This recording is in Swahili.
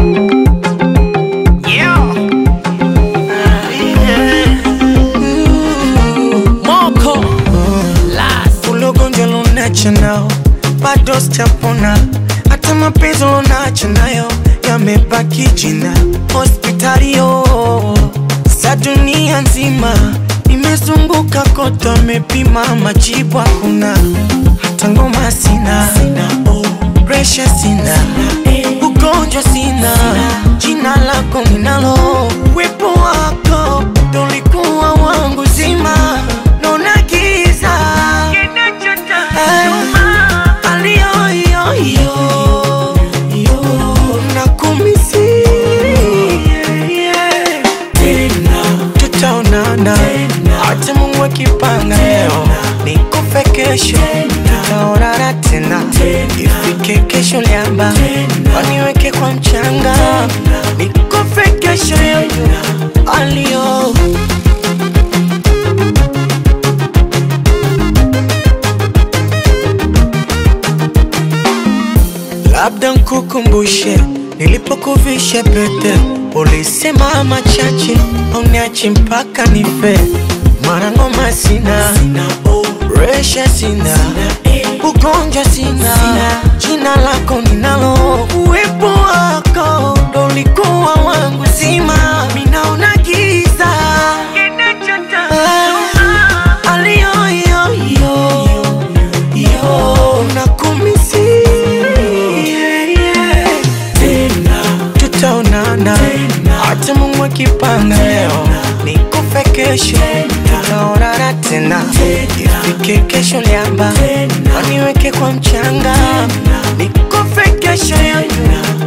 Yeah. Moko Last Ule ugonjwa lunacho nao bado sijapona, hata mapenzi lunacho nayo yamebaki jina. Hospitali yo za dunia nzima nimezunguka kote, wamepima majibu hakuna, hata ngoma sina, presha sina, ugonjwa sina, jina lako ninalo, wepo wako ndo ulikuwa wangu zima, naona giza tutaonana hata Mungu akipanga leo nikufe kesho tutaonana tena ifike kesho liamba waniweke kwa mchanga nikufe kesho yoyo alio labda nkukumbushe nilipokuvisha pete, ulisema machache auniachi mpaka nife. Mara ngoma sina, resha sina, ugonjwa sina, jina lako ninalo, uwepo wako ndo ulikuwa wangu zima, minaona giza Ah, aliyoyoyo yo nakumisi tutaonana hata Mungu akipanga leo nikufe kesho tutaonana tena ifike kesho liamba waniweke kwa mchanga nikufe kesho yoyo